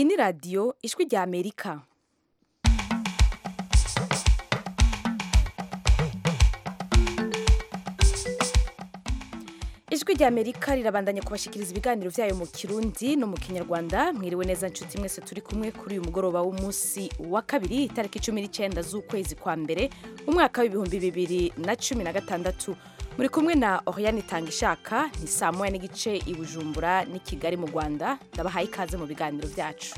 iyi ni radiyo ijwi rya amerika ijwi rya amerika rirabandanya kubashikiriza ibiganiro byayo mu kirundi no mu kinyarwanda mwiriwe neza nshuti mwese turi kumwe kuri uyu mugoroba w'umunsi wa kabiri itariki cumi n'icyenda z'ukwezi kwa mbere umwaka w'ibihumbi bibiri na cumi na gatandatu muri kumwe na Oriane Tangishaka ni saa moya n'igice i Bujumbura n'i Kigali mu Rwanda ndabahaye ikaze mu biganiro byacu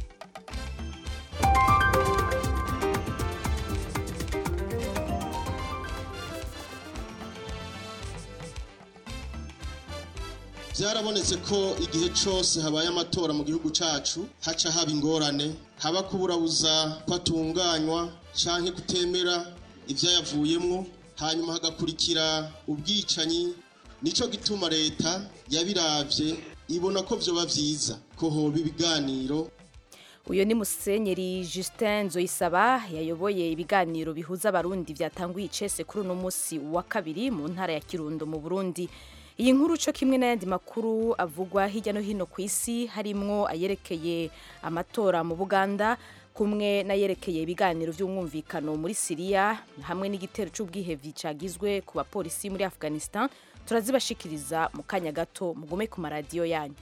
byarabonetse ko igihe cyose habaye amatora mu gihugu cyacu haca haba ingorane haba kuburabuza ko atunganywa cyangwa kutemera ibyayavuyemo hanyuma hagakurikira ubwicanyi nicyo gituma leta yabirabye ibona ko byoba byiza ko hoba ibiganiro uyu ni musenyeri Justin Nzoyisaba yayoboye ibiganiro bihuza abarundi byatanguye icese kuri uno munsi wa kabiri mu ntara ya Kirundo mu Burundi iyi nkuru cyo kimwe n'ayandi makuru avugwa hirya no hino ku isi harimwo ayerekeye amatora mu Buganda kumwe n'ayerekeye ibiganiro by'umwumvikano muri Siriya hamwe n'igitero cy'ubwihevyi cagizwe ku bapolisi muri Afghanistan turazibashikiriza mu kanya gato mugume ku maradiyo yanyu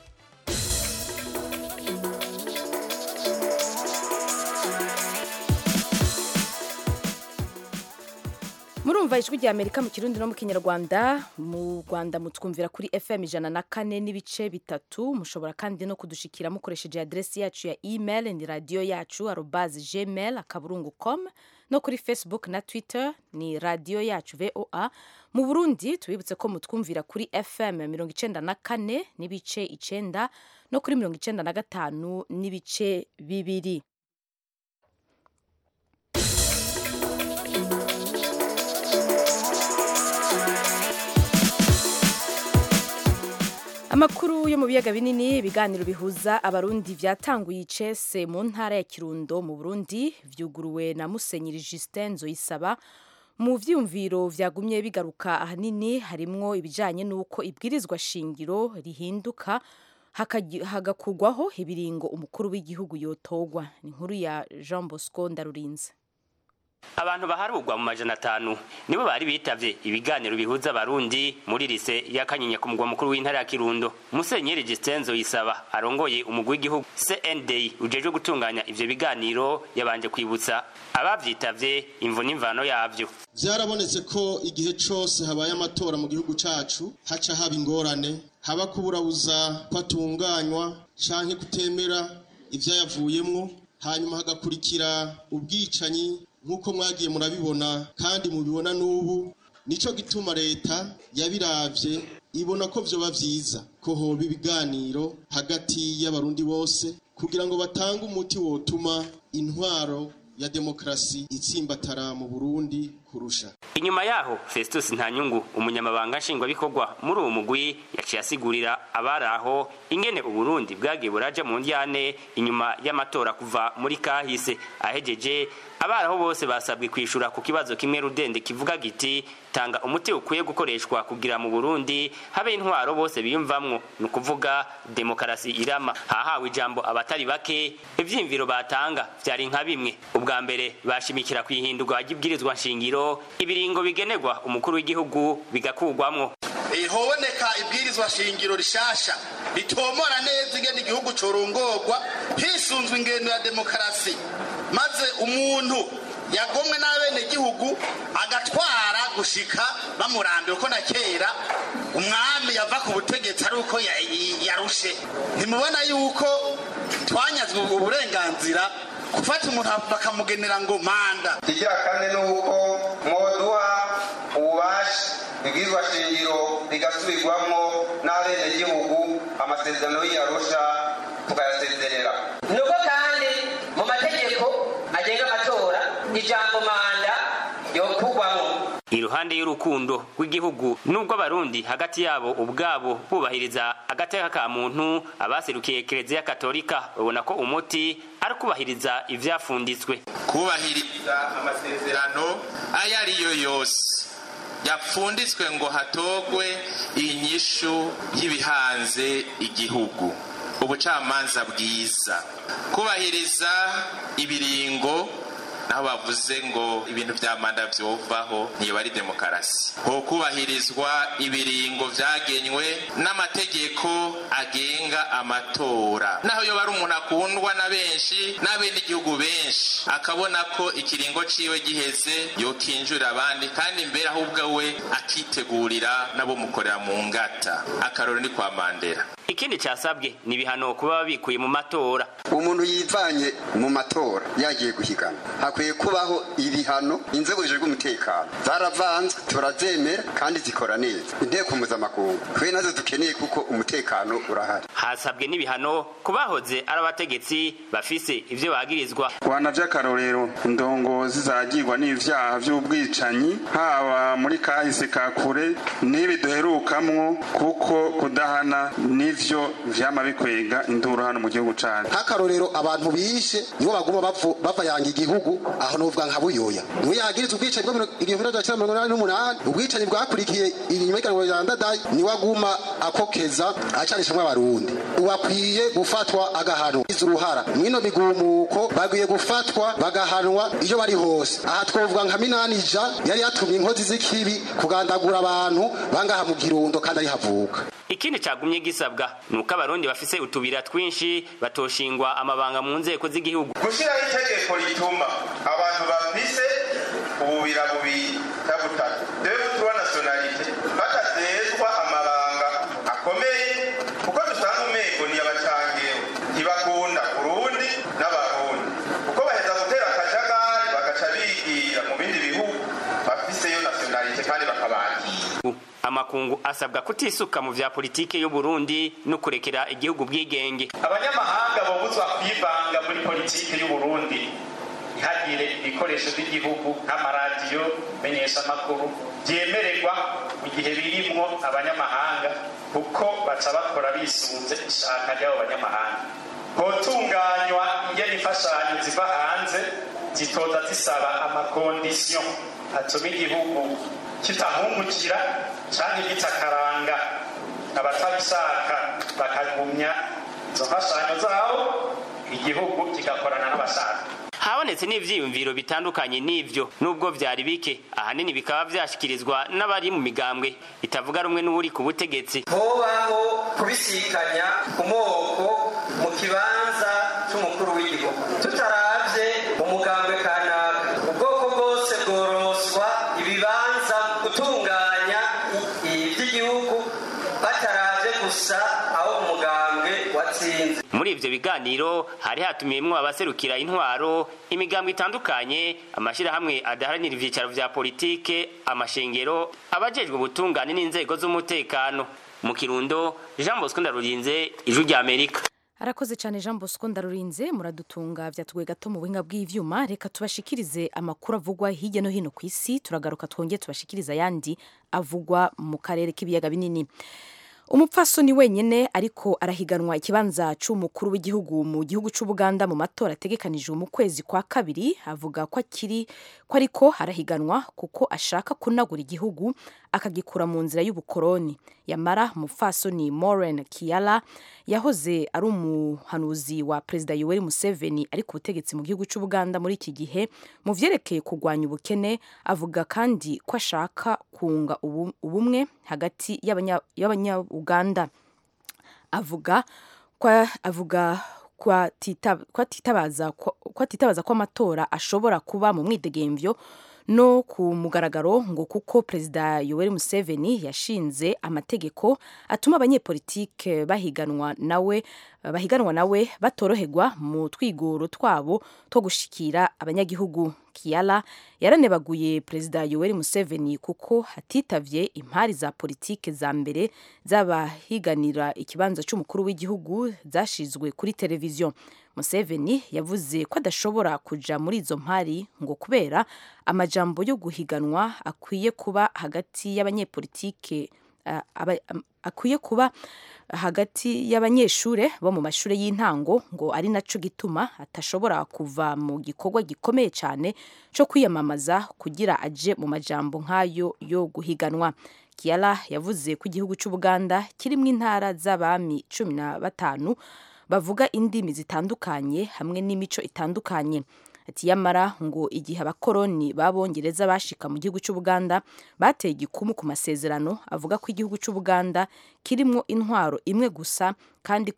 murumva ijwi rya amerika mu kirundi no mu kinyarwanda mu rwanda mutwumvira kuri fm ijana na kane n'ibice bitatu mushobora kandi no kudushikira mukoresheje adresi yacu ya email ni radiyo yacu arobazi gmail akaburungu com no kuri facebook na twitter ni radiyo yacu voa mu burundi tubibutse ko mutwumvira kuri fm mirongo icenda na kane n'ibice icenda no kuri mirongo icenda na gatanu n'ibice bibiri amakuru yo mu biyaga binini ibiganiro bihuza abarundi byatanguye icese mu ntara ya kirundo mu burundi vyuguruwe na musenyeri justin nzoyisaba mu vyumviro vyagumye bigaruka ahanini harimwo ibijanye n'uko ibwirizwa shingiro rihinduka hagakugwaho ibiringo umukuru w'igihugu yotogwa ni inkuru ya jean bosco ndarurinze abantu baharugwa mu majana atanu nibo bari bitavye ibiganiro bihuza abarundi muri lise ya kanyinya ku mugwa mukuru w'intara ya kirundo musenyeri gistenzo yisaba arongoye umugwi w'igihugu cnd ujejwe gutunganya ivyo biganiro yabanje kwibutsa abavyitavye imvo n'imvano yavyo byarabonetse ko igihe cyose habaye amatora mu gihugu cyacu haca haba ingorane haba kuburabuza ko atunganywa canke kutemera ivyayavuyemwo hanyuma hagakurikira ubwicanyi nk'uko mwagiye murabibona kandi mubibona n'ubu nicyo gituma leta yabirabye ibona ko byoba byiza ko hoba ibiganiro hagati y'abarundi bose kugira ngo batange umuti wotuma intwaro ya demokarasi itsimbatara mu burundi kurusha inyuma yaho festus ntanyungu umunyamabanga nshingwabikorwa muri uwo mugwi yaciye asigurira abari aho ingene uburundi bwagiye buraja mu ndyane inyuma y'amatora kuva muri kahise ahejeje abari aho bose basabwe kwishura ku kibazo kimwe rudende kivuga giti tanga umuti ukwiye gukoreshwa kugira mu burundi habe intwaro bose biyumvamwo ni ukuvuga demokarasi irama hahawe ijambo abatari bake ivyiyumviro batanga vyari nka bimwe ubwa mbere bashimikira kwihindurwa ry'ibwirizwa nshingiro ibiringo bigenerwa umukuru w'igihugu bigakugwamwo hoboneka ibwirizwa shingiro rishasha ritomora neza ingene igihugu corongorwa hisunzwe ingendo ya demokarasi maze umuntu yagomwe n'abenegihugu agatwara gushika bamurambiwe ko na kera umwami yava ku butegetsi ari uko yarushe ntimubona yuko twanyazwe uburenganzira gufata umuntu bakamugenera ngo manda igira kane ni uko mwoduha ububasha ibwirizwa shingiro rigasubirwamo n'abenegihugu amasezerano y'iyarusha tukayasezerera nuko kandi mu mategeko agenga amatora ijambo manda yokugwamo iruhande y'urukundo rw'igihugu n'ubwo abarundi hagati yabo ubwabo bubahiriza agateka ka muntu abaserukiye kereziya katolika babona ko umuti ari kubahiriza ivyafunditswe kubahiriza amasezerano ayo ariyo yose yapfunditswe ngo hatogwe inyishu y'ibihanze igihugu ubucamanza bwiza kubahiriza ibiringo naho bavuze ngo ibintu vya manda vyovaho ntiyoba ari demokarasi ho kubahirizwa ibiringo vyagenywe n'amategeko agenga amatora naho yoba ari umuntu akundwa na benshi n'abenegihugu benshi akabona ko ikiringo ciwe giheze yokinjurira abandi kandi mbere ahubwo we akitegurira nabo mukorera mu ngata akaroro ni kwa mandera ikindi casabwe ni ibihano kuba babikuye mu matora umuntu yivanye mu matora yagiye guhigana hakwiye kubaho ibihano inzego zijejwe umutekano zaravanzwe turazemera kandi zikora neza inteko mpuzamakungu twe nazo dukeneye kuko umutekano urahari hasabwe n'ibihano ku bahoze ari abategetsi bafise ivyo bagirizwa rwanda vy'akarorero indongozi zagirwa n'ivyaha vy'ubwicanyi haba muri kahise ka kure n'ibi duherukamwo kuko kudahana n'ivyo vyama bikwega induru hano mu gihugu cacu nk'akarorero abantu bishe nibo baguma bavayanga igihugu aho novuga nka buyoya niwe yagiriza ubwicanyi bwo igihumbi n'amajana cyenda mirongo inani n'umunani ubwicanyi bwakurikiye inyuma y'iganwa rya ndadayi niwe aguma akokeza acanishamwo abarundi uwakwiye gufatwa agahanwa izi uruhara mwino migumuko bagwiye gufatwa bagahanwa iyo bari hose aha twovuga nka minanija yari yatumye inkozi z'ikibi kugandagura abantu bangaha mu kirundo kandi ari havuka ikindi cagumye gisabwa ni uko abarundi bafise utubira twinshi batoshingwa amabanga mu nzego z'igihugu gushyiraho itegeko rituma abantu bafise ububira bubiri cyangwa butatu dore tuba nasiyonalite batazezwa amabanga akomeye kuko dusanga umego ni abacangewe ntibakunda urundi n'abarundi kuko baheza gutera akajagari bagaca bigira mu bindi bihugu bafiseyo nasiyonalite kandi bakabagira amakungu asabwa kutisuka mu vya politike y'u Burundi no kurekera igihugu bwigenge abanyamahanga babuzwa kwivanga muri politike y'u Burundi ntihagire ibikoresho by'igihugu nk'amaradiyo menyeshamakuru byemererwa mu gihe birimwo abanyamahanga kuko baca bakora bisunze ishaka ry'abo banyamahanga hotunganywa ingene imfashanyo ziva hanze zitoza zisaba amakondisiyo atuma igihugu kitahungukira canke gitakaranga abatabishaka bakagumya izo mfashanyo zabo igihugu kigakorana n'abashaka habonetse n'ivyiyumviro bitandukanye n'ivyo nubwo vyari bike ahanini bikaba vyashikirizwa n'abari mu migambwe itavuga rumwe n'uri ku butegetsi hobaho kubisikanya ku moko mu kibanza c'umukuru w'igihugu tutaravye umugambwe kanaka ubwoko bwose bworoswa ibibanza gutunganya ivy'igihugu bataravye gusa aho umugambwe watsinze muri ivyo biganiro hari hatumiyemwo abaserukira intwaro imigambwe itandukanye amashirahamwe adaharanira ivyicaro vya politike amashengero abajejwe ubutungane n'inzego z'umutekano mu kirundo jean bosco ndarurinze ijwi rya amerika arakoze cyane jean bosco ndarurinze muradutunga vyatugoye gato mu buhinga bw'ivyuma reka tubashikirize amakuru avugwa hirya no hino ku isi turagaruka twongeye tubashikirize ayandi avugwa mu karere k'ibiyaga binini umupfasoni wenyine ariko arahiganwa ikibanza c'umukuru w'igihugu mu gihugu c'ubuganda mu matora ategekanijwe mu kwezi kwa kabiri avuga ko akiri ko ariko arahiganwa kuko ashaka kunagura igihugu akagikura mu nzira y'ubukoroni yamara umupfasoni Maureen Kiala yahoze ari umuhanuzi wa perezida Yoweri Museveni ari ku butegetsi mu gihugu c'ubuganda muri iki gihe mu vyerekeye kurwanya ubukene avuga kandi ko ashaka kunga ubumwe hagati y'abanya-uganda avuga kwa avuga kwatitabaza ko amatora ashobora kuba mu mwidegemvyo no ku mugaragaro ngo kuko perezida Yoweri Museveni yashinze amategeko atuma abanyepolitike bahiganwa nawe bahiganwa nawe batoroherwa mu twigoro twabo two gushikira abanyagihugu Kiala yaranebaguye perezida Yoweri Museveni kuko hatitavye impari za politike za mbere z'abahiganira ikibanza c'umukuru w'igihugu zashizwe kuri televiziyo Museveni yavuze ko adashobora kuja muri izo mpari ngo kubera amajambo yo guhiganwa akwiye kuba hagati y'abanyepolitike uh, akwiye kuba hagati y'abanyeshure bo mu mashure y'intango ngo ari naco gituma atashobora kuva mu gikorwa gikomeye cyane cyo kwiyamamaza kugira aje mu majambo nk'ayo yo guhiganwa Kiala yavuze ko igihugu c'Ubuganda kirimo intara z'abami cumi na batanu bavuga indimi zitandukanye hamwe n'imico itandukanye ati yamara ngo igihe abakoroni b'abongereza bashika mu gihugu cy'ubuganda bateye igikumu ku masezerano avuga ko igihugu cy'ubuganda kirimo intwaro imwe gusa kandi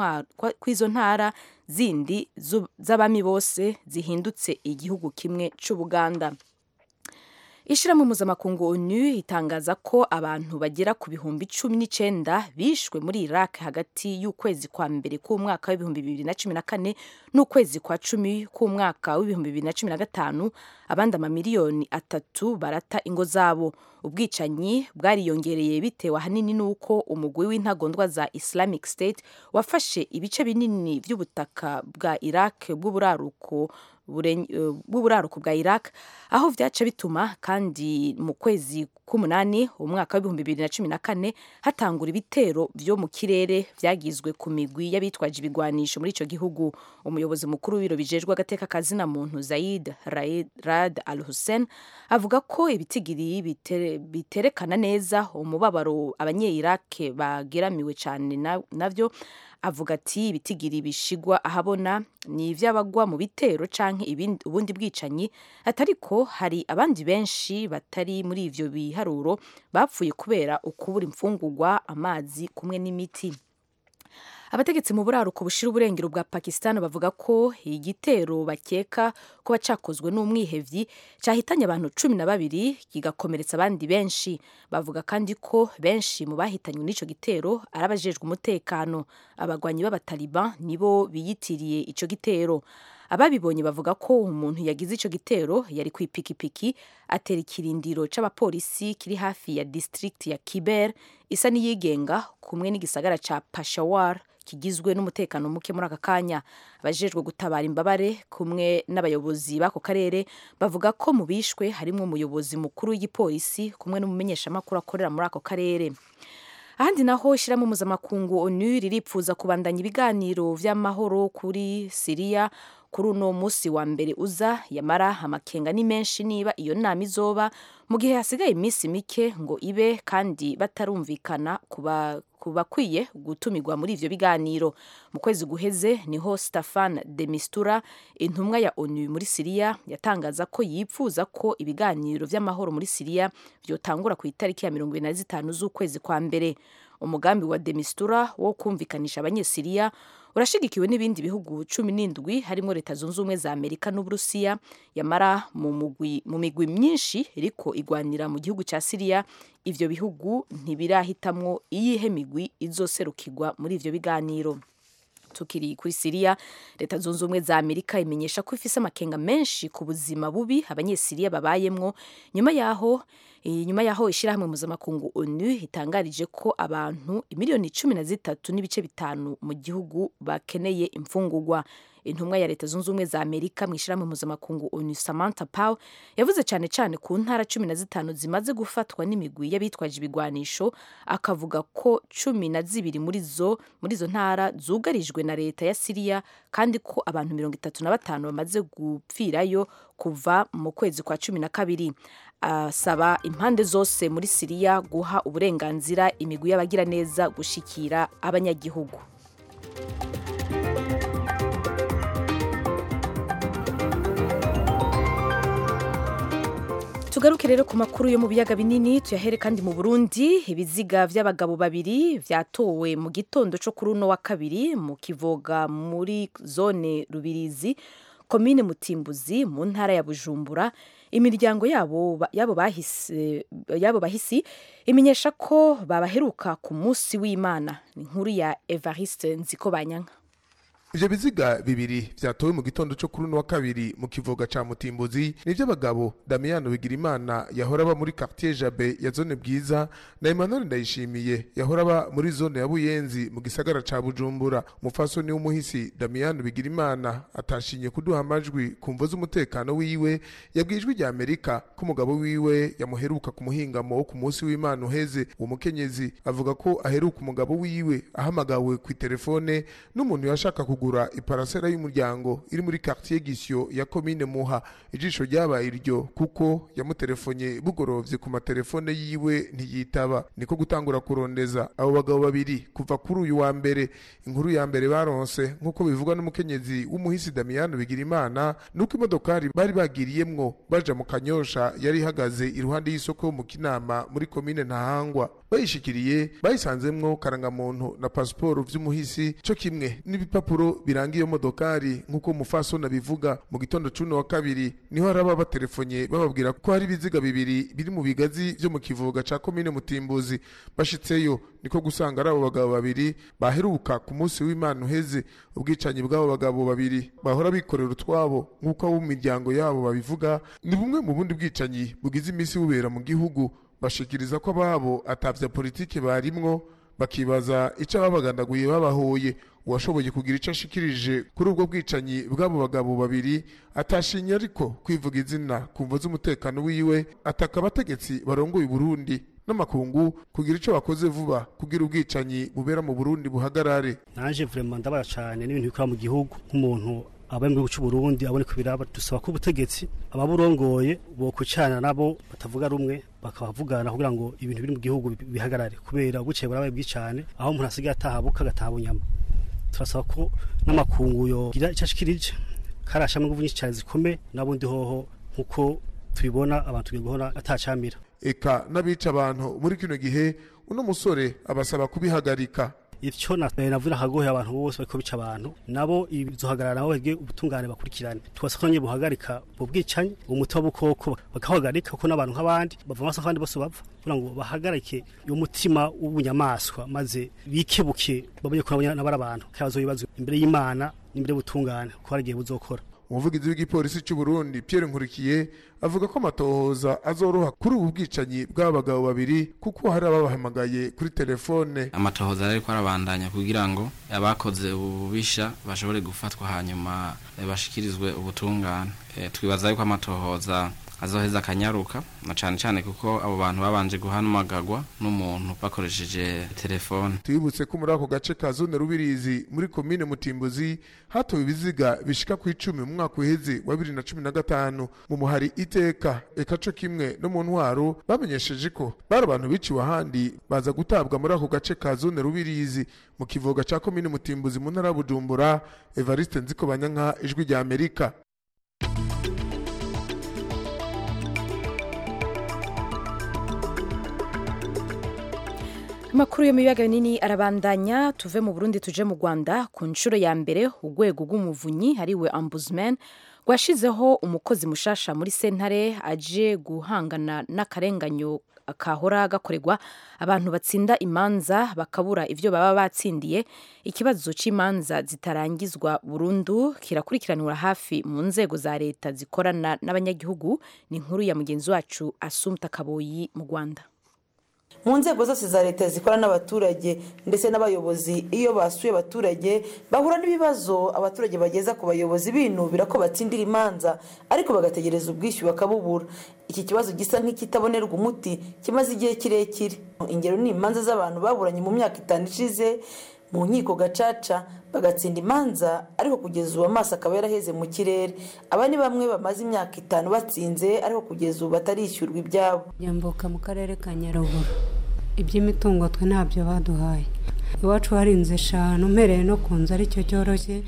kw'izo ntara zindi z'abami bose zihindutse igihugu kimwe cy'ubuganda ishyirahamwe mpuzamakungu onu itangaza ko abantu bagera ku bihumbi cumi n'icyenda bishwe muri iraq hagati y'ukwezi kwa mbere k'umwaka w'ibihumbi bibiri na cumi na kane n'ukwezi kwa cumi k'umwaka w'ibihumbi bibiri na cumi na gatanu abandi amamiliyoni atatu barata ingo zabo ubwicanyi bwariyongereye bitewe ahanini n'uko umugwi w'intagondwa za islamic state wafashe ibice binini by'ubutaka bwa iraq bw'uburaruko bw'uburaruko bwa iraq aho byaca bituma kandi mu kwezi k'umunani umwaka w'ibihumbi bibiri na cumi na kane hatangura ibitero byo mu kirere byagizwe ku migwi y'abitwaje ibigwanisho muri icyo gihugu umuyobozi mukuru w'ibiro bijejwe agateka kazina muntu zayid rad al hussein avuga ko ibitigiri biterekana neza umubabaro abanye-iraq bageramiwe cyane nabyo avuga ati ibitigiri bishigwa ahabona ni iby'abagwa mu bitero canke ubundi bwicanyi atariko hari abandi benshi batari muri ivyo biharuro bapfuye kubera ukubura imfungurwa amazi kumwe n'imiti abategetsi mu buraruko bushira uburengero bwa pakistan bavuga ko igitero bakeka kuba cakozwe n'umwihevyi cyahitanye abantu cumi na babiri kigakomeretsa abandi benshi bavuga kandi ko benshi mu bahitanywe n'ico gitero ari abajejwe umutekano abagwanyi b'abataliban nibo biyitiriye ico gitero ababibonye bavuga ko umuntu yagize ico gitero yari ku ipikipiki atera ikirindiro c'abapolisi kiri hafi ya district ya kiber isa n'iyigenga kumwe n'igisagara ca pashawar kigizwe n'umutekano muke muri aka kanya abajejwe gutabara imbabare kumwe n'abayobozi b'ako karere bavuga ko mu bishwe harimo umuyobozi mukuru w'igipolisi kumwe n'umumenyeshamakuru akorera muri ako karere ahandi naho ishyirahamwe mpuzamakungu onu riripfuza kubandanya ibiganiro vy'amahoro kuri siriya kuri uno munsi wa mbere uza yamara amakenga ni menshi niba iyo nama izoba mu gihe hasigaye iminsi mike ngo ibe kandi batarumvikana kuba bakwiye gutumirwa muri ivyo biganiro mu kwezi guheze niho Staffan de Mistura intumwa ya ONU muri Siriya yatangaza ko yipfuza ko ibiganiro vy'amahoro muri Siriya vyotangura ku itariki ya mirongo na zitanu z'ukwezi kwa mbere umugambi wa de Mistura wo kumvikanisha abanyesiriya urashigikiwe n'ibindi bihugu cumi n'indwi harimo leta zunze ubumwe za amerika n'uburusiya yamara mu migwi myinshi iriko igwanira mu gihugu cya siriya ivyo bihugu ntibirahitamwo iyihe migwi izoserukirwa muri ivyo biganiro tukiri kuri siriya leta zunze ubumwe za amerika imenyesha ko ifise amakenga menshi ku buzima bubi abanyesiriya babayemwo nyuma yaho nyuma yaho ishyirahamwe mpuzamakungu onu itangarije ko abantu miliyoni cumi na zitatu n'ibice bitanu mu gihugu bakeneye imfungurwa intumwa ya leta zunze ubumwe za amerika mu ishyirahamwe mpuzamakungu onu samantha pow yavuze cyane cyane ku ntara cumi na zitanu zimaze gufatwa n'imigwi y'abitwaje ibigwanisho akavuga ko cumi na zibiri muri zo muri izo ntara zugarijwe na leta ya siriya kandi ko abantu mirongo itatu na batanu bamaze gupfirayo kuva mu kwezi kwa cumi na kabiri asaba impande zose muri siriya guha uburenganzira imigwi y'abagiraneza gushikira abanyagihugu tugaruke rero ku makuru yo mu biyaga binini tuyahere kandi mu burundi ibiziga by'abagabo babiri byatowe mu gitondo cyo kuri uno wa kabiri mu kivoga muri zone rubirizi komine mutimbuzi mu ntara ya bujumbura imiryango yabo yabo bahise yabo bahisi imenyesha ko babaheruka ku munsi w'imana ni inkuru ya evariste nziko banyanka ivyo biziga bibiri vyatowe mu gitondo co kuri uno wa kabiri mu kivoga ca mutimbuzi ni vy'abagabo damiyano bigirimana yahora aba muri quartier jabe ya zone bwiza na emmanuel ndayishimiye yahora aba muri zone ya buyenzi mu gisagara ca bujumbura umupfasoni w'umuhisi damiyano bigirimana atashinye kuduha amajwi ku mvo z'umutekano wiwe yabwiye ijwi rya amerika ko umugabo wiwe yamuheruka ku muhingamo wo ku munsi w'imana uheze uwo mukenyezi avuga ko aheruka umugabo wiwe ahamagawe ku telefone n'umuntu yashaka kugura iparasera y'umuryango iri muri quartier gisyo ya komine muha ijisho ryabaye iryo kuko yamutelefonye bugorovye ku matelefone yiwe ntiyitaba niko gutangura kurondeza abo bagabo babiri kuva kuri uyu wa mbere inkuru ya mbere baronse nk'uko bivugwa n'umukenyezi w'umuhisi damiyano bigira imana nuko imodokari bari bagiriyemwo baja mu kanyosha yari ihagaze iruhande y'isoko yo mu kinama muri komine ntahangwa bayishikiriye bayisanzemwo karangamuntu na pasiporo vy'umuhisi co kimwe n'ibipapuro biranga iyo modokari nk'uko umufasoni abivuga mu gitondo c'uno wa kabiri niho hari aba batelefonye bababwira ko hari ibiziga bibiri biri mu bigazi vyo mu kivuga ca komine mutimbuzi bashitseyo niko gusanga ari abo bagabo babiri baheruka ku munsi w'imana uheze ubwicanyi bw'abo bagabo babiri bahora bikorera utwabo nk'uko abo mu miryango yabo babivuga ni bumwe mu bundi bwicanyi bugize iminsi bubera mu gihugu bashikiriza ko ababo atavya politike barimwo bakibaza ico ababagandaguye babahoye uwashoboye kugira ico ashikirije kuri ubwo bwicanyi bw'abo bagabo babiri atashinye ariko kwivuga izina ku mvo z'umutekano wiwe ataka abategetsi barongoye Burundi n'amakungu kugira ico bakoze vuba kugira ubwicanyi bubera mu Burundi buhagarare naje vraiment ndabara cyane n'ibintu bikora mu gihugu nk'umuntu abaye mu gihugu cy'u Burundi abone ko biraba dusaba ko ubutegetsi ababurongoye bokucana nabo batavuga rumwe bakabavugana kugira ngo ibintu biri mu gihugu bihagarare kubera buceye burabaye bwicane aho umuntu asigaye atahabuka agataha bunyama turasaba ko n'amakungu yogira icyo ashikirije karashamo ingufu nyinshi cyane zikomeye n'abundi hoho nk'uko tubibona abantu tugiye guhora atacamira eka n'abica abantu muri kino gihe uno musore abasaba kubihagarika icyo navuga akagohe abantu bose bariko bica abantu nabo bizohagarara nabo bege ubutungane bakurikirane tubasaba ko nyine buhagarika ubwo bwicanyi umuti w'ubukoko bakahagarika kuko n'abantu nk'abandi bava amaso kandi bose bapfa kugira ngo bahagarike uyu mutima w'ubunyamaswa maze bikebuke bamenye ko nabo ari abantu kabazo bibazo imbere y'imana n'imbere y'ubutungane ko hari igihe buzokora umuvugizi w'igipolisi cy'u Burundi Pierre Nkurikiye avuga ko amatohoza azoroha kuri ubu bwicanyi bw'abagabo babiri kuko hari ababahamagaye kuri telefone amatohoza ariko arabandanya kugira ngo abakoze ububisha bashobore gufatwa hanyuma bashikirizwe ubutungane twibaza yuko amatohoza azoheza akanyaruka na cyane cyane kuko abo bantu babanje guhamagagwa n'umuntu bakoresheje telefone tubibutse ko muri ako gace ka zone rubirizi muri komine mutimbuzi hatowe ibiziga bishika ku icumi mu mwaka uheze wa bibiri na cumi na gatanu mu muhari iteka eka co kimwe no mu ntwaro bamenyesheje ko bari abantu biciwe ahandi baza gutabwa muri ako gace ka zone rubirizi mu kivoga ca komine mutimbuzi mu ntara ya bujumbura evariste nziko banyanka ijwi rya amerika amakuru yo mu biyaga binini arabandanya tuve mu burundi tuje mu rwanda ku nshuro ya mbere urwego rw'umuvunyi hariwe ambuzman rwashizeho umukozi mushasha muri sentare aje guhangana n'akarenganyo kahora gakorerwa abantu batsinda imanza bakabura ibyo baba batsindiye ikibazo cy'imanza zitarangizwa burundu kirakurikiranwa hafi mu nzego za leta zikorana n'abanyagihugu ni inkuru ya mugenzi wacu asumta kaboyi mu rwanda mu nzego zose za leta zikora n'abaturage ndetse n'abayobozi iyo basuye abaturage bahura n'ibibazo abaturage bageza ku bayobozi binubira ko batsindira imanza ariko bagategereza ubwishyu bakabubura iki kibazo gisa nk'ikitabonerwa umuti kimaze igihe kirekire ingero ni imanza z'abantu baburanye mu myaka itanu ishize mu nkiko gacaca bagatsinda imanza ariko kugeza ubu amaso akaba yaraheze mu kirere aba ni bamwe bamaze imyaka itanu batsinze ariko kugeza ubu batarishyurwa ibyabo nyambuka mu karere ka nyaruguru iby'imitungo twe ntabyo baduhaye iwacu hari inzu eshanu mpereye no ku nzu aricyo cyoroshye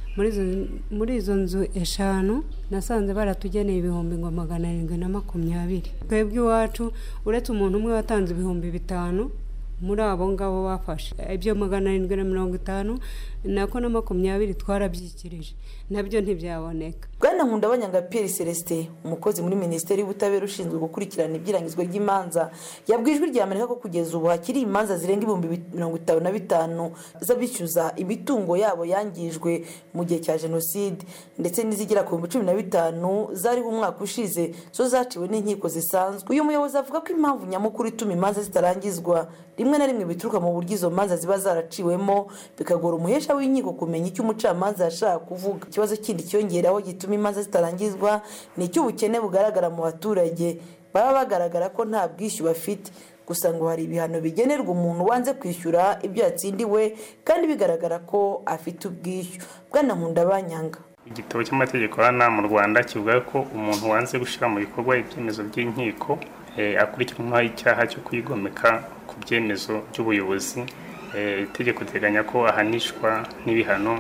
muri izo nzu eshanu nasanze baratugeneye ibihumbi ngo magana arindwi na makumyabiri twebwe iwacu uretse umuntu umwe watanze ibihumbi bitanu muri abo ngabo bafashe ibyo magana arindwi na mirongo itanu nako na makumyabiri twarabyikirije nabyo ntibyaboneka bwana nkundabanyanga pierre celestin umukozi muri minisiteri y'ubutabera ushinzwe gukurikirana ibyirangizwa ry'imanza yabwiye ijwi rya amerika ko kugeza ubu hakiri imanza zirenga ibihumbi mirongo itanu na bitanu z'abishyuza imitungo yabo yangijwe mu gihe cya jenoside ndetse n'izigera ku bihumbi cumi na bitanu zariho umwaka ushize zo zaciwe n'inkiko zisanzwe uyu muyobozi avuga ko impamvu nyamukuru ituma imanza zitarangizwa rimwe na rimwe bituruka mu buryo izo manza ziba zaraciwemo bikagora umuhesha w'inkiko kumenya icyo umucamanza yashaka kuvuga ikibazo kindi cyongeraho gituma imanza zitarangizwa ni icy'ubukene bugaragara mu baturage baba bagaragara ko nta bwishyu bafite gusa ngo hari ibihano bigenerwa umuntu wanze kwishyura ibyo yatsindiwe kandi bigaragara ko afite ubwishyu bwana nkundabanyanga igitabo cy'amategeko hano mu rwanda kivuga ko umuntu wanze gushyira mu bikorwa ibyemezo by'inkiko akurikiranwaho icyaha cyo kwigomeka ku byemezo by'ubuyobozi itegeko riteganya ko ahanishwa n'ibihano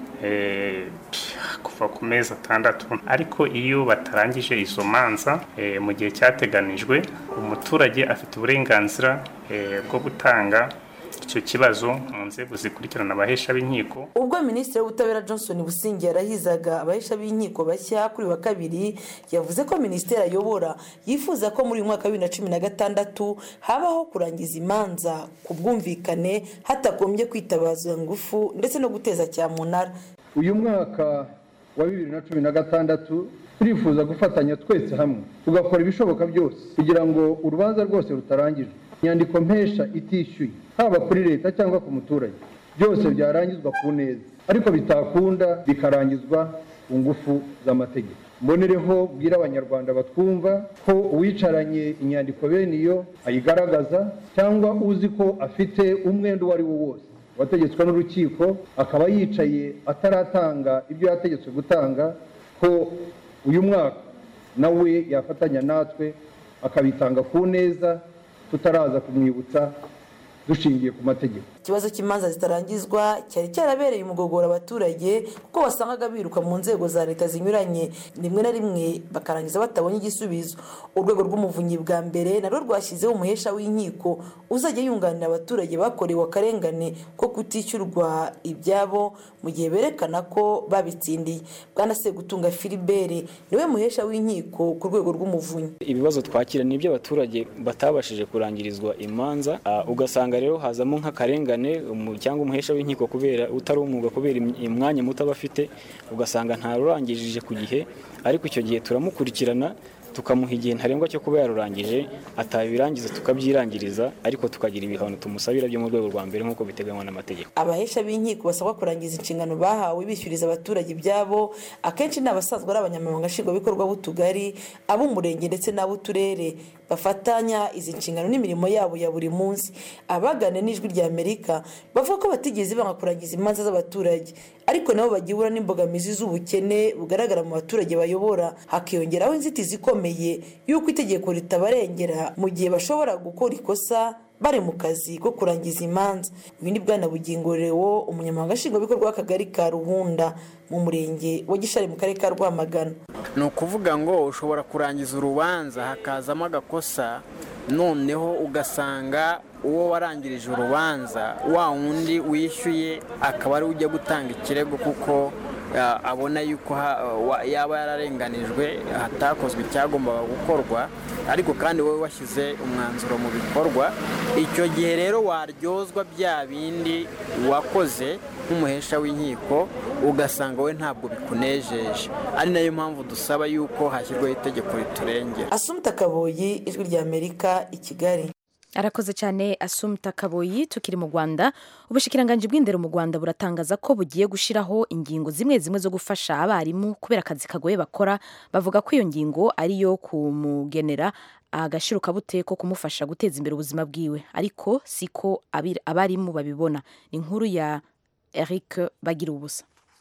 kuva ku mezi atandatu ariko iyo batarangije izo manza mu gihe cyateganijwe umuturage afite uburenganzira bwo gutanga icyo kibazo mu nzego zikurikirana abahesha b'inkiko ubwo minisitiri w'ubutabera johnson busingi yarahizaga abahesha b'inkiko bashya kuri wa kabiri yavuze ko minisiteri ayobora yifuza ko muri uyu mwaka wa bibiri na cumi na gatandatu habaho kurangiza imanza ku bwumvikane hatagombye kwitabaza ingufu ndetse no guteza cyamunara uyu mwaka wa bibiri na cumi na gatandatu turifuza gufatanya twese hamwe tugakora ibishoboka byose kugira ngo urubanza rwose rutarangijwe inyandiko mpesha itishyuye haba kuri leta cyangwa ku muturage byose byarangizwa ku neza ariko bitakunda bikarangizwa ku ngufu z'amategeko mbonereho bwira abanyarwanda batwumva ko uwicaranye inyandiko bene iyo ayigaragaza cyangwa uzi ko afite umwenda uwo ari wo wose wategetswe n'urukiko akaba yicaye ataratanga ibyo yategetswe gutanga ko uyu mwaka nawe yafatanya natwe akabitanga ku neza tutaraza kumwibutsa dushingiye ku mategeko ikibazo cy'imanza zitarangizwa cyari cyarabereye umugogoro abaturage kuko wasangaga biruka mu nzego za leta zinyuranye rimwe na rimwe bakarangiza batabonye igisubizo urwego rw'umuvunyi bwa mbere narwo rwashyizeho umuhesha w'inkiko uzajya yunganira abaturage bakorewe akarengane ko kutishyurwa ibyabo mu gihe berekana ko babitsindiye bwana segutunga filibere niwe muhesha w'inkiko ku rwego rw'umuvunyi ibibazo twakira ni iby'abaturage batabashije kurangirizwa imanza ugasanga rero hazamo nk'akarengane cyangwa umuhesha w'inkiko kubera utari umwuga kubera umwanya muto aba afite ugasanga ntarurangije ku gihe ariko icyo gihe turamukurikirana tukamuha igihe ntarengwa cyo kuba yarurangije atabirangiza tukabyirangiriza ariko tukagira ibihano tumusabira byo mu rwego rwa mbere nk'uko biteganywa n'amategeko abahesha b'inkiko basabwa kurangiza inshingano bahawe bishyuriza abaturage ibyabo akenshi ni abasanzwe ari abanyamabanga nshingwabikorwa b'utugari ab'umurenge ndetse n'ab'uturere bafatanya izi nshingano n'imirimo yabo ya buri munsi abagana n'ijwi rya amerika bavuga ko batigeze banga kurangiza imanza z'abaturage ariko nabo bagihura n'imbogamizi z'ubukene bugaragara mu baturage bayobora hakiyongeraho inzitizi ikomeye y'uko itegeko ritabarengera mu gihe bashobora gukora ikosa bari mu kazi ko kurangiza imanza ibindi bwana bugingo rewo umunyamabanga nshingwabikorwa w'akagari ka ruhunda mu murenge wa gishari mu karere ka rwamagana ni ukuvuga ngo ushobora kurangiza urubanza hakazamo agakosa noneho ugasanga uwo warangirije urubanza wa wundi wishyuye akaba ariwe ujya gutanga ikirego kuko abona yuko yaba yararenganijwe hatakozwe icyagombaga gukorwa ariko kandi wowe washyize umwanzuro mu bikorwa icyo gihe rero waryozwa bya bindi wakoze nk'umuhesha w'inkiko ugasanga we ntabwo bikunejeje ari nayo mpamvu dusaba yuko hashyirwaho itegeko riturengera asumta kaboyi ijwi rya amerika i kigali arakoze cyane asumta kaboyi tukiri mu rwanda ubushikiranganji bw'indero mu rwanda buratangaza ko bugiye gushyiraho ingingo zimwe zimwe zo gufasha abarimu kubera akazi kagoye bakora bavuga ko iyo ngingo ari iyo kumugenera agashirukabute ko kumufasha guteza imbere ubuzima bwiwe ariko siko abarimu babibona ni inkuru ya eric bagira ubusa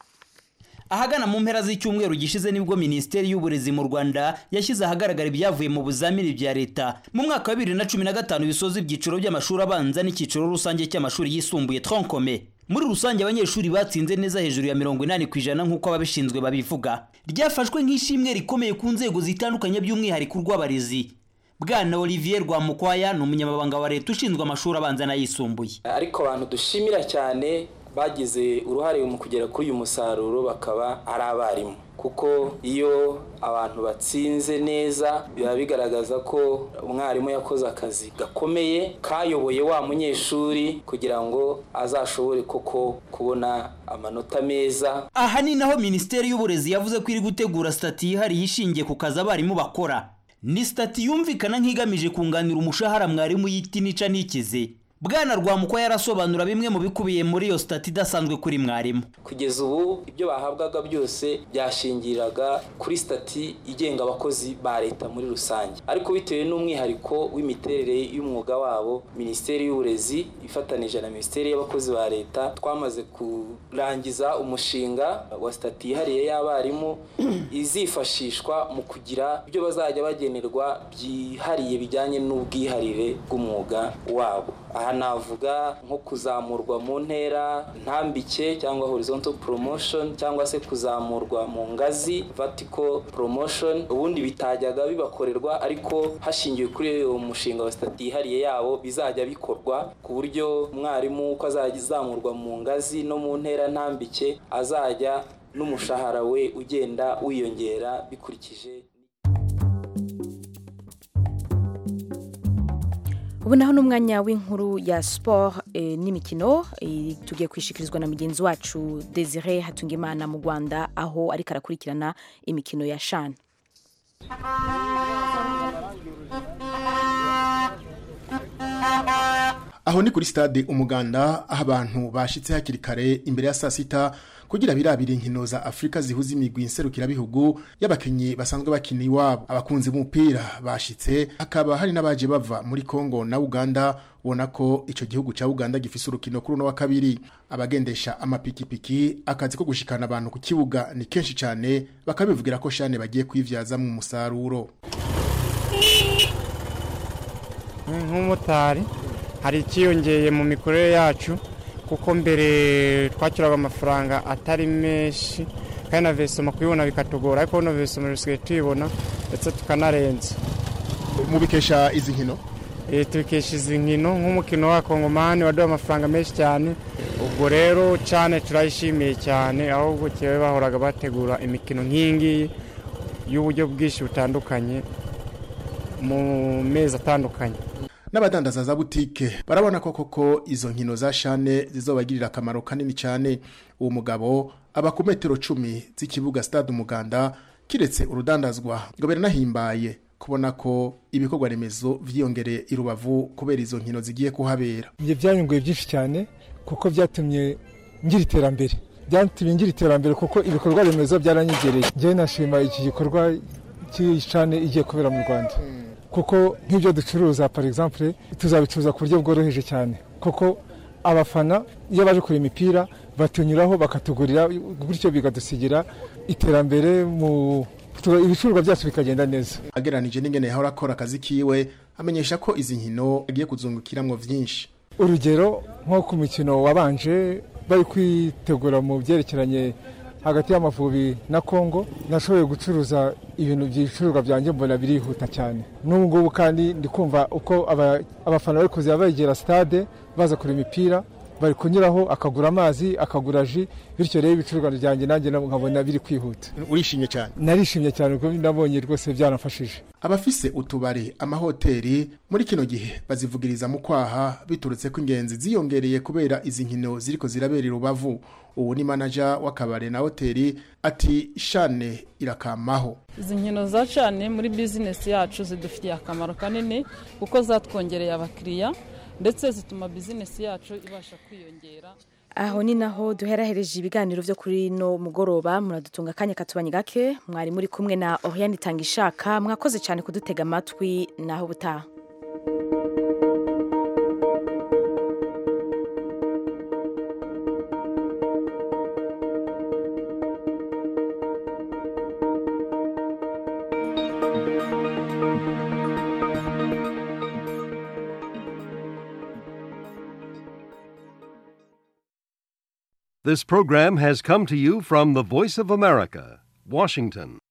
ahagana mu mpera z'icyumweru gishize nibwo minisiteri y'uburezi mu rwanda yashyize ahagaragara ibyavuye mu bizamini bya leta mu mwaka wa bibiri na cumi na gatanu bisoza ibyiciro by'amashuri abanza n'icyiciro rusange cy'amashuri yisumbuye tronkome muri rusange abanyeshuri batsinze neza hejuru ya mirongo inani ku ijana nk'uko ababishinzwe babivuga ryafashwe nk'ishimwe rikomeye ku nzego zitandukanye by'umwihariko urw'abarezi bwana olivier rwamukwaya ni umunyamabanga wa leta ushinzwe amashuri abanza n'ayisumbuye ariko abantu dushimira cyane bagize uruhare mu kugera kuri uyu musaruro bakaba ari abarimu kuko iyo abantu batsinze neza biba bigaragaza ko umwarimu yakoze akazi gakomeye kayoboye wa munyeshuri kugira ngo azashobore koko kubona amanota meza aha ni naho minisiteri y'uburezi yavuze ko iri gutegura sitati yihariye ishingiye ku kazi abarimu bakora ni sitati yumvikana nk'igamije kunganira umushahara mwarimu yita inica ntikize bwana rwamukwa yarasobanura bimwe mu bikubiye muri iyo sitati idasanzwe kuri mwarimu kugeza ubu ibyo bahabwaga byose byashingiraga kuri sitati igenga abakozi ba leta muri rusange ariko bitewe n'umwihariko w'imiterere y'umwuga wabo minisiteri y'uburezi ifatanije na minisiteri y'abakozi ba leta twamaze kurangiza umushinga wa sitati yihariye y'abarimu izifashishwa mu kugira ibyo bazajya bagenerwa byihariye bijyanye n'ubwiharire bw'umwuga wabo aha navuga nko kuzamurwa mu ntera ntambike cyangwa horizontal promotion cyangwa se kuzamurwa mu ngazi vertical promotion ubundi bitajyaga bibakorerwa ariko hashingiwe kuri uwo mushinga wa sitati yihariye yabo bizajya bikorwa ku buryo umwarimu uko azajya azamurwa mu ngazi no mu ntera ntambike azajya n'umushahara we ugenda wiyongera bikurikije ubu naho n'umwanya w'inkuru ya siporo n'imikino tugiye kwishikirizwa na mugenzi wacu desire hatungimana mu rwanda aho ariko arakurikirana imikino ya shani aho ni kuri stade umuganda aho abantu bashitse hakiri kare imbere ya saa sita kugira birabire inkino za Afrika zihuza imigwi nserukirabihugu y'abakinyi basanzwe bakina iwabo abakunzi b'umupira bashitse hakaba hari n'abaje bava muri Kongo na Uganda ubona ko ico gihugu ca Uganda gifise urukino kuri uno wa kabiri abagendesha amapikipiki akazi ko gushikana abantu ku kibuga ni kenshi cyane bakabivugira ko shane bagiye kwivyaza mu musaruro nk'umutari hari ikiyongeye mu mikorere yacu kuko mbere twakiraga amafaranga atari menshi kandi na vesoma kuyibona bikatugora ariko no vesoma dusigaye tuyibona ndetse tukanarenza mubikesha izi nkino tubikesha izi nkino nk'umukino wa kongomani waduha amafaranga menshi cyane ubwo rero cyane turayishimiye cyane ahubwo kiba bahoraga bategura imikino nk'iyi ngiyi y'uburyo bwinshi butandukanye mu mezi atandukanye n'abadandaza za butike barabona ko koko izo nkino za shane zizobagirira akamaro kanini cyane uwo mugabo aba ku metero cumi z'ikibuga stade umuganda kiretse urudandazwa ngo biranahimbaye kubona ko ibikorwa remezo vyiyongereye i rubavu kubera izo nkino zigiye kuhabera ibyo byanyunguye byinshi cyane kuko byatumye ngira iterambere byatumye ngira iterambere kuko ibikorwa remezo byaranyegereye njyewe nashima iki gikorwa cy'ishane igiye kubera mu rwanda kuko nk'ibyo ducuruza par exemple tuzabicuruza ku buryo bworoheje cyane kuko abafana iyo baje kureba imipira batunyuraho bakatugurira gutyo bigadusigira iterambere mu ibicuruzwa byacu bikagenda neza ageranije n'ingene yahora akora akazi kiwe amenyesha ko izi nkino agiye kuzungukiramwo vyinshi urugero nko ku mikino wabanje bari kwitegura mu byerekeranye hagati y'amavubi na kongo nashoboye gucuruza ibintu by'ibicuruzwa byanjye mbona birihuta cyane n'ubu ngubu kandi ndi kumva uko abafana bari kuza begera stade baza kureba imipira bari kunyuraho akagura amazi akagura ji bityo rero ibicuruzwa byanjye nanjye nkabona biri kwihuta urishimye cyane narishimye cyane kuko nabonye rwose byaramfashije abafise utubari amahoteli muri kino gihe bazivugiriza mu kwaha biturutse ko ingenzi ziyongereye kubera izi nkino ziriko zirabera rubavu ubu ni manaja w'akabari na hoteli ati shane irakamaho izi nkino za shane muri bizinesi yacu zidufitiye akamaro kanini kuko zatwongereye abakiriya ndetse zituma bizinesi yacu ibasha kwiyongera aho ni naho duherahereje ibiganiro byo kuri no mugoroba muradutunga akanya katubanye gake mwari muri kumwe na Oriane Itangishaka mwakoze cyane kudutega amatwi naho butaha This program has come to you from the Voice of America, Washington.